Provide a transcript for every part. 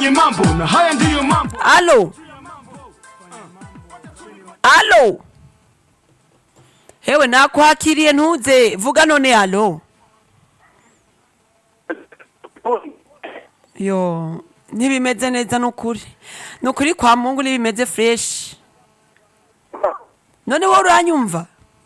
tufanye mambo na haya ndiyo mambo alo alo hewe nakwakiriye ntuze vuga none alo yo ntibimeze neza nukuri nukuri kwa mungu ntibimeze fresh none wowe uranyumva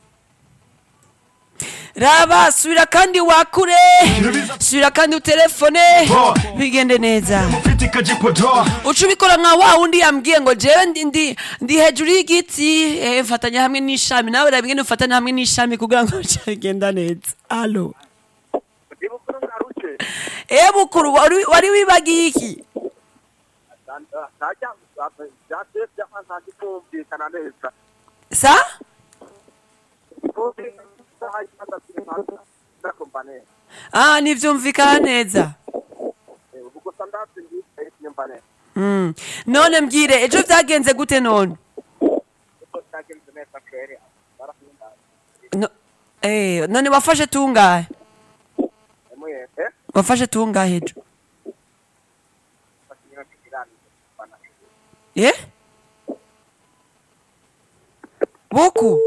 raba subira kandi wakure subira kandi utelefone bigende neza mufite ikajipodoa uca ubikora nka wa wundi yambwiye ngo jewe ndi, ndi, ndi hejuru y'igiti eh, mfatanya hamwe n'ishami nawe rabingene ufatanya hamwe n'ishami kugira ngo bigenda neza alo ibukuru ngaruke eh bukuru wari wari wibagiye iki ntajya byateye byamaze kumvikana neza sa ah nivyumvikana neza gusa ndazi ngiye nyumva neza mm. none mbwire ejo vyagenze gute none uko cyagenze neza kweri barahimbaye no, eh, none wafashe tungahe emuye eh wafashe tungahe ejo bakinyira kiganiro bana eh? buku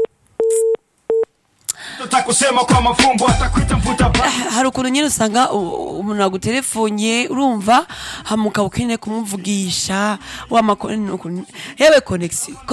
tutakusema kwa mafumbo atakwita mvuta ba hari ukuntu nyine usanga u- umuntu agutelefoniye urumva hamuka ukeneye kumuvugisha wamakone yewe konegisi